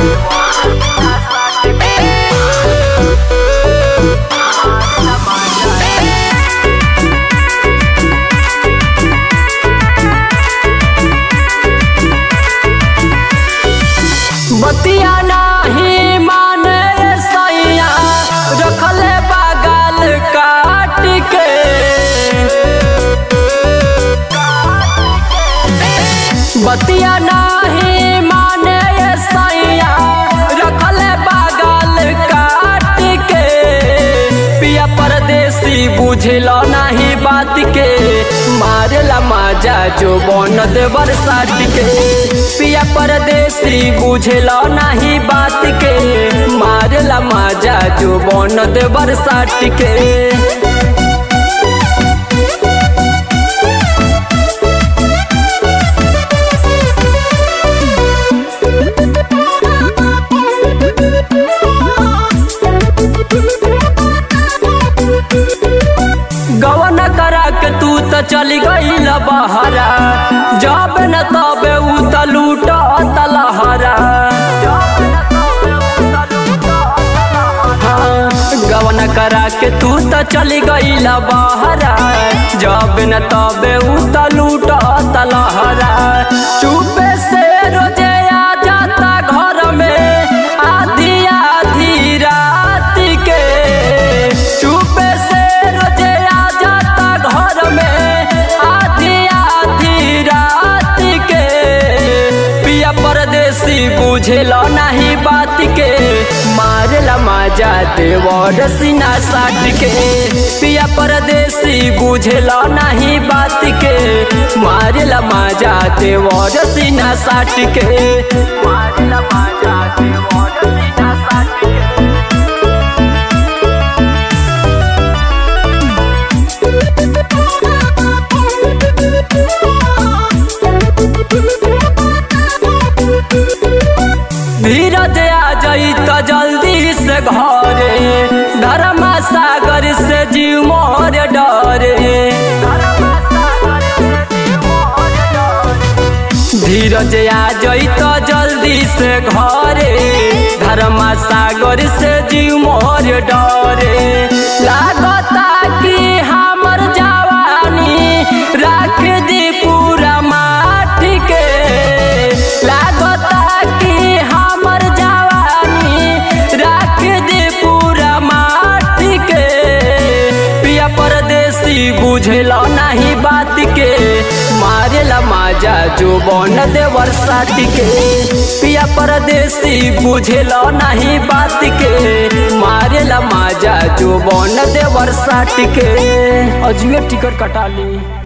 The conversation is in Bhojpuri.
बतिया नाही माने सैया रखले बगल काट के बतिया नाही माने सैया रखले बगल काट के पिया परदेसी बुझलो नाही बात के मारेला माजा जो बन दे बरसात के पिया परदेसी बुझलो नाही बात के मारेला माजा जो बन दे बरसात के गवन करा के तू त चली गईल बहरा जब न तबे उ त लूट तलहरा गवन करा के तू त चली गईल बहरा जब न तबे उ त लूट तलहरा चुपे से रोजे आ जाता घर में आधी आधी रात के चुपे से रोजे आ जाता घर में आधी आधी रात के पिया परदेसी बुझेला नहीं बात के मारेला माजा देवर सीना साट के पिया परदेसी बुझेला नहीं बात के मारेला माजा देवर सीना साट के मारेला माजा देवर सीना साट के धीरज आ जाई त जल्दी से घरे धर्मा सागर से जीव मोर डरे धीरज आ जाई त जल्दी से घरे धर्मा सागर से जीव मोर डरे लागता कि हमर जवानी राख दी पूरा माठ के लागता कि हमर जवानी राख दी पूरा माठ के पिया परदेसी बुझेला नहीं बात के मारेला माजा जो बन दे बरसात के पिया परदेसी बुझेला नहीं बात के मारेला माजा जो बन दे बरसात के अजुए टिकट कटा ली